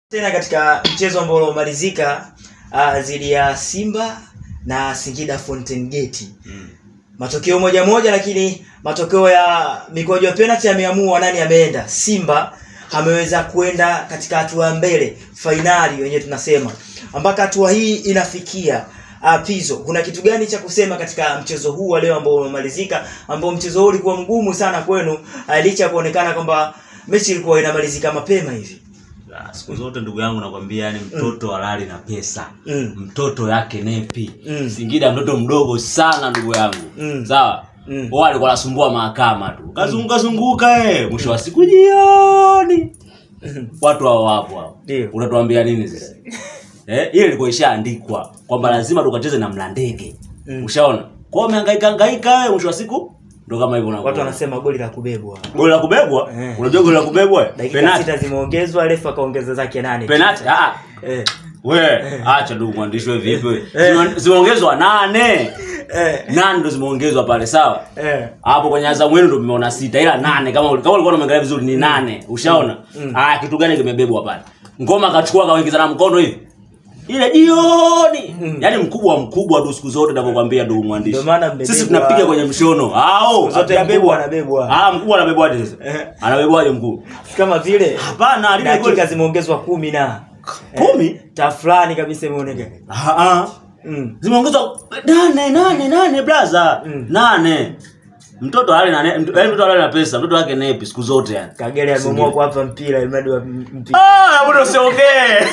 tena katika mchezo ambao uliomalizika uh, dhidi ya Simba na Singida Fountain Gate. Mm. Matokeo moja moja, lakini matokeo ya mikwaju ya penalty yameamua nani ameenda. Simba ameweza kwenda katika hatua ya mbele, fainali wenyewe tunasema. Mpaka hatua hii inafikia uh, Pizo, kuna kitu gani cha kusema katika mchezo huu wa leo ambao umemalizika, ambao mchezo huu ulikuwa mgumu sana kwenu, uh, licha ya kuonekana kwamba mechi ilikuwa inamalizika mapema hivi? Ah, siku zote ndugu yangu nakwambia yani mtoto halali na pesa Mm. mtoto yake nepi Mm. singida mtoto mdogo sana ndugu yangu Mm. sawa Mm. wao alikuwa anasumbua mahakama tu kazunguka zunguka eh mwisho wa siku jioni watu hao wapo hao Ndio. unatuambia nini sasa eh ile ilikuwa ishaandikwa kwamba lazima tukacheze na mlandege Mm. ushaona kwa hiyo umehangaika hangaika eh mwisho wa siku ndo kama hivyo unakuwa. Watu wanasema goli la kubebwa. goli la kubebwa Eh. unajua goli la kubebwa eh? Dakika penalty sita zimeongezwa, refa akaongeza zake nane. penalty ah ah. Eh. we acha ndugu mwandishi we vipi we Eh. Zime- zimeongezwa nane Eh. nane ndo zimeongezwa pale sawa Eh. hapo kwenye Azam wenu ndo mmeona sita ila nane kama kama ulikuwa umeangalia vizuri ni nane ushaona ah kitu gani kimebebwa pale ngoma akachukua kawaingiza na mkono hivi ile jioni yaani mkubwa mkubwa tu siku zote navyokwambia ndugu mwandishi Ndio maana mmebebwa. sisi tunapiga kwenye mshono ao zote hatujabebwa. mkubwa anabebwa. ah mkubwa anabebwaje sasa Eh. anabebwaje mkubwa Kama vile hapana lile dakika goli zimeongezwa kumi na kumi tafulani kabisa imeonekana. ah ah Mm. zimeongezwa nane nane nane blaza Mm. nane mtoto ale na ne- mto- yaani mtoto ale na pesa mtoto wake nepi siku zote yani Kagere ameamua kuwapa mpira ili mradi wa mpira. ah mbona usiongee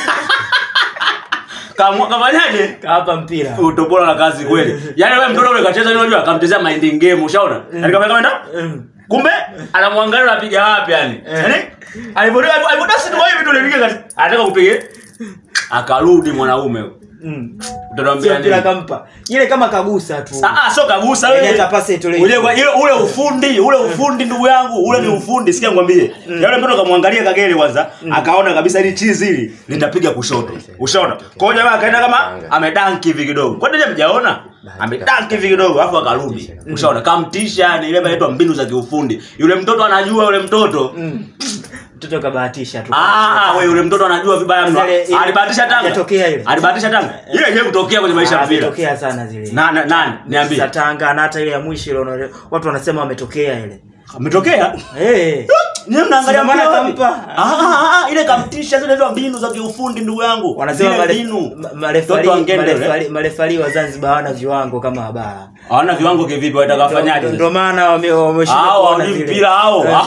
Kamwa- kafanyaje Kawapa mpira. utopola na kazi kweli yaani wewe mtoto ule kacheza nini unajua akamtezea minding game ushaona yani kama kama Mm. kumbe anamwangalia unapiga wapi yani yani alipotoka alipodasi tu hivi tu ulipiga kati anataka kupiga akarudi mwanaume huyo. Mm. Utatuambia Sio mpira nini? kampa. Ile kama kagusa tu. Ah, ah, sio kagusa Yaani wewe. hata pasi itolewe. Ule kwa- ile ule ufundi, ule ufundi ndugu yangu, ule ni ufundi, sikia ngwambie. Yule mtoto kamwangalia Kagere kwanza, akaona kabisa hili chizi hili litapiga kushoto. Ushaona? Kwa hiyo jamaa akaenda kama amedanki hivi kidogo. Kwa nini mjaona? Amedanki hivi kidogo alafu akarudi. Ushaona? Kamtisha ni ile inaitwa mbinu za kiufundi. Yule mtoto anajua yule mtoto. Mm. Mtoto kabahatisha tu. Ah, wewe yule mtoto anajua vibaya mno. Ile- ile- Alibahatisha Tanga. Hajatokea ile. Alibahatisha Tanga. Ile yenyewe kutokea kwenye maisha ya Ah, mpira. Ametokea sana zile. Na na- nani? Niambie. Za Tanga na hata ile ya mwisho ile unaona- watu wanasema wametokea ile. Ametokea? Eh. Nyie mnaangalia Sina maana mpira wapi? kampa. Ah, ah, ah, ile kamtisha zile ndio mbinu za kiufundi ndugu yangu. Wanasema Zile mare- mbinu. ma- marefari Mtoto wa ngende yule. marefari- marefari wa Zanzibar hawana viwango kama wa bara. Hawana viwango kivipi wataka wafanyaje? Ndio maana wame- wameshindwa Hao kuona hawajui zile. mpira hao. Eh.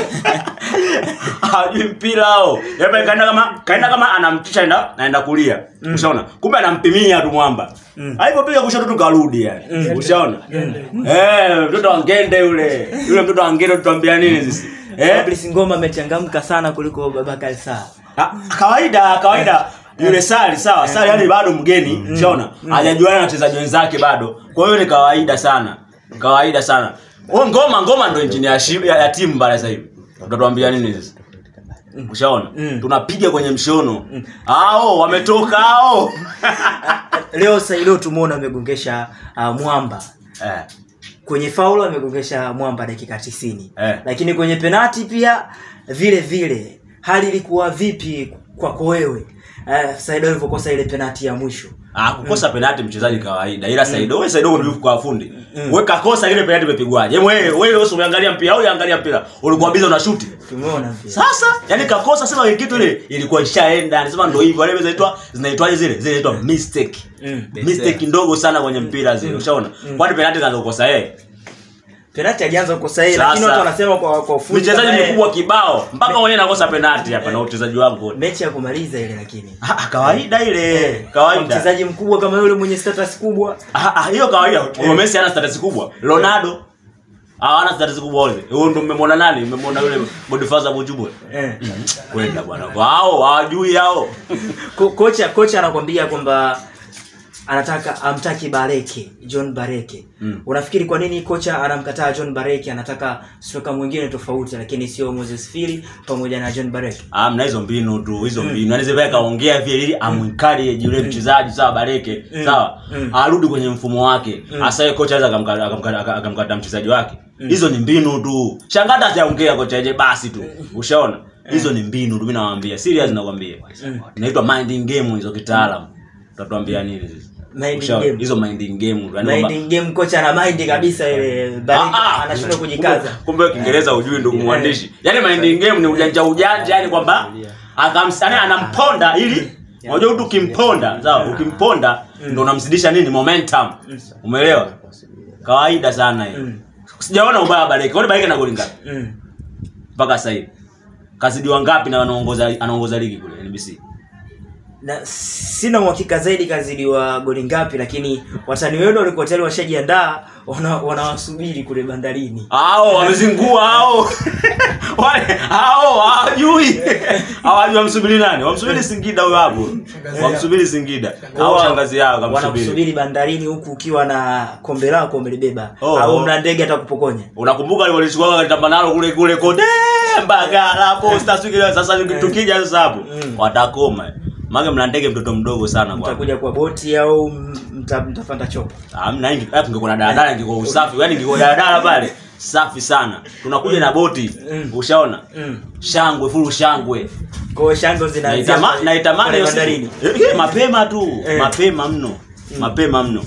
Hawajui mpira hao. Yeye kaenda kama kaenda kama anamtisha enda naenda kulia. Ushaona? Kumbe anampimia tu mwamba. Alipopiga kushoto tu karudi yani. Ushaona? Eh, mtoto wa ngende yule. Yule mtoto wa ngende tuambia nini sisi? Eh? Fabrice Ngoma amechangamka sana kuliko Babakar Saa. Ah, kawaida kawaida yule sali sawa sali yani bado mgeni ushaona hajajuana na wachezaji wenzake bado kwa hiyo ni kawaida sana kawaida sana o ngoma ngoma ndo injini ya, shi- ya, ya timu bale sasa hivi utatuambia nini sasa ushaona Mm. tunapiga kwenye mshono hao wametoka hao Leo Sailo tumeona amegongesha uh, mwamba eh. kwenye faulo amegongesha mwamba dakika 90 Eh. lakini kwenye penati pia vile vile hali ilikuwa vipi kwako wewe uh, Sailo alivyokosa ile penati ya mwisho Ah, kukosa penalti mchezaji kawaida ila Saido wewe Saido ndio kwa fundi. Wewe kakosa ile penalti imepigwaje? Hebu wewe wewe usiangalia mpira au uangalia mpira. Ulikuwa biza una shoot. tumeona pia Sasa yani kakosa sema ile kitu ile ilikuwa ishaenda. Anasema ndio hivyo. Wale zinaitwa zinaitwaje zile? Zile zinaitwa mistake. Mm. Mistake ndogo sana kwenye mpira zile. Ushaona? Kwani penalti kaanza kukosa yeye? penati alianza kukosa yeye Sasa. lakini watu wanasema kwa kwa ufundi Mchezaji kama yeye- mkubwa kibao mpaka mwenyewe nakosa penalti hapa na uchezaji wangu. mechi ya kumaliza ile lakini Ah, kawaida ile. Kwa Kawaida. mchezaji mkubwa kama yule mwenye status kubwa Ah, ah, hiyo kawaida. Huyo Messi ana status kubwa. Ronaldo hawana status kubwa wale. Huyo ndo mmemwona nani? Mmemwona yule Boniface Mujubwe. eh. Kwenda bwana. Kwa hao hawajui hao. Ko, kocha kocha anakwambia kwamba anataka amtaki Bareke John Bareke Mm. unafikiri kwa nini kocha anamkataa John Bareke anataka striker mwingine tofauti lakini sio Moses Fili pamoja na John Bareke Ah, mna hizo mbinu tu, hizo mbinu. Yaani zile kaongea vile ili amwikali yule mchezaji sawa Bareke, sawa? Mm. Arudi kwenye mfumo wake. Hasa yeye kocha anaweza akamkata akamkata akamkata mchezaji wake. Hizo ni mbinu tu. Shangata hajaongea kocha je basi tu. Ushaona? hizo ni mbinu tu mimi nawaambia serious nakwambia Mm. inaitwa minding game hizo kitaalam utatuambia nini sisi Minding Ushauri, game. hizo minding game yani kwamba- Minding game kocha ana mind kabisa ile Ah, baridi ah. anashindwa kujikaza. Kumbe- kumbe kiingereza ujui ndugu mwandishi yaani minding game ni ujanja ujanja yani kwamba akams- yaani anamponda ili unajua mtu ukimponda sawa ukimponda ndo unamzidisha nini momentum umeelewa kawaida sana hiyo Mm. sijaona ubaya wa Baleke kwani Baleke na goli ngapi Mm. mpaka sasa hivi kazidiwa ngapi na anaongoza anaongoza ligi kule NBC Na sina uhakika zaidi kazidiwa goli ngapi lakini watani wenu walikuwa tayari washajiandaa wana- wanawasubiri kule bandarini. hao wamezingua hao wale hao hawajui hawajui wamsubiri nani wamsubiri Singida huyo hapo wamsubiri Singida au shangazi yao kamsubiri wanakusubiri bandarini huku ukiwa na kombe lako umelibeba Oh. au mna ndege atakupokonya unakumbuka walichukua kalitamba nalo kule kule kote Mbagala posta siku ile sasa tukija sasa hapo Mm. watakoma Mage mlandege mtoto mdogo sana kwa. mtakuja kwa boti au mta, mtapanda chopa Hamna ingi hapo ingekuwa na daladala ingekuwa usafi. Yaani ingekuwa daladala pale safi sana. Tunakuja na boti. Mm. Ushaona? mm. Shangwe fulu shangwe. kwa hiyo shango zinaanzia Naitama pale- naitamani pale hiyo siku. bandarini Eh, eh, mapema tu. Eh. Mapema mno. Mapema mno.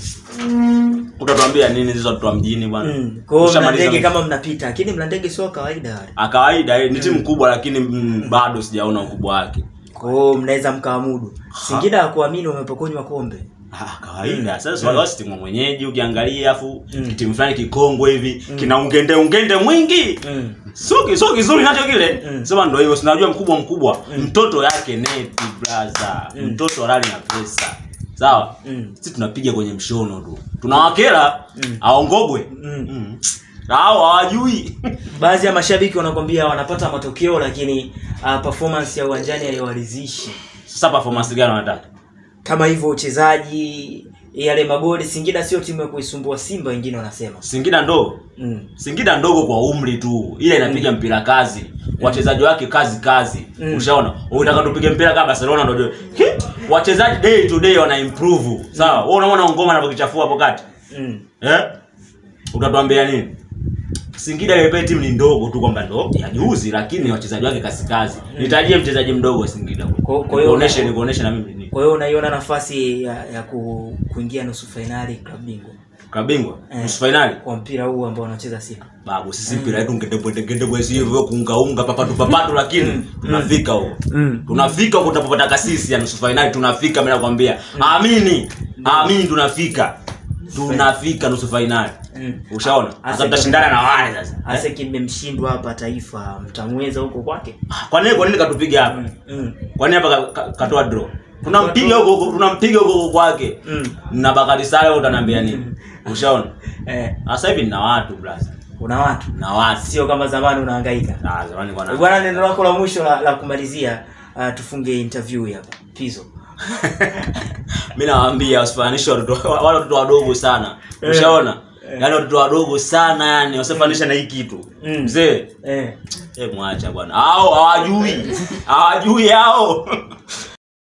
Utatuambia nini hizo watu wa mjini bwana? Mm. Kwa hiyo mna Ushamaliza ndege mji. kama mnapita lakini mna ndege sio kawaida wale Ah, kawaida eh, ni timu kubwa lakini mm, bado sijaona ukubwa wake. kwa hiyo mnaweza mkawamudu Singida hakuamini wamepokonywa kombe Ah, kawaida sasa wale wasi timu mwenyeji ukiangalia afu Mm. timu fulani kikongwe hivi kina ungende ungende mwingi mm. sio sio kizuri nacho kile Mm. sema ndio hivyo sinajua mkubwa mkubwa mtoto yake neti brother Mm. mtoto halali na pesa sawa Mm. sisi tunapiga kwenye mshono tu tunawakera Mm. aongogwe Mm. Mm. hao hawajui baadhi ya mashabiki wanakwambia wanapata matokeo lakini uh, performance ya uwanjani haiwaridhishi sasa performance gani wanataka kama hivyo uchezaji yale magoli singida sio timu ya kuisumbua simba wengine wanasema Singida ndogo mm. Singida ndogo kwa umri tu, ile inapiga mpira kazi, wachezaji wake kazi kazi. Mm. Ushaona? Unataka tupige mpira kama Barcelona ndio. Hi! Wachezaji day to day wana improve. Sawa? Wewe unaona ngoma anapokichafua hapo kati. Mm. Eh? Utatuambia nini? Singida ile pale timu ni ndogo tu kwamba ndo ya juzi lakini wachezaji wake kazi kazi. Nitajie mchezaji mdogo wa Singida. Kwa- kwa hiyo- Nikuoneshe nikuoneshe na mimi ni. kwa hiyo unaiona nafasi ya, ya ku, kuingia nusu fainali klabu bingwa Kabingwa Eh. nusu finali. kwa mpira huu ambao wanacheza simba Babu sisi mpira yetu ngedebwe hivyo kuunga unga papatu papatu lakini tunafika huko. mm. tunafika huko tutapopata kasisi ya nusu fainali tunafika mimi nakwambia amini amini tunafika tunafika nusu fainali Mm. ushaona Asa- sasa tutashindana na wale sasa Eh? hasa kimemshindwa hapa taifa mtamweza huko kwake kwa nini kwa nini katupiga hapa mm. kwa nini hapa ka- ka- katoa draw tunampiga huko huko tunampiga huko huko kwake Mm. na Bakari Sale utaniambia nini ushaona Eh, sasa hivi nina watu blaza una watu na watu sio kama zamani unahangaika ah zamani kwa na bwana neno lako la mwisho la, la kumalizia uh, tufunge interview hii hapa pizo mi nawaambia wasifananishe watoto wale watoto wadogo sana ushaona yaani watoto wadogo sana yani wasifananisha na hii kitu Mm. mzee eh. eh mwacha bwana hao hawajui hawajui hao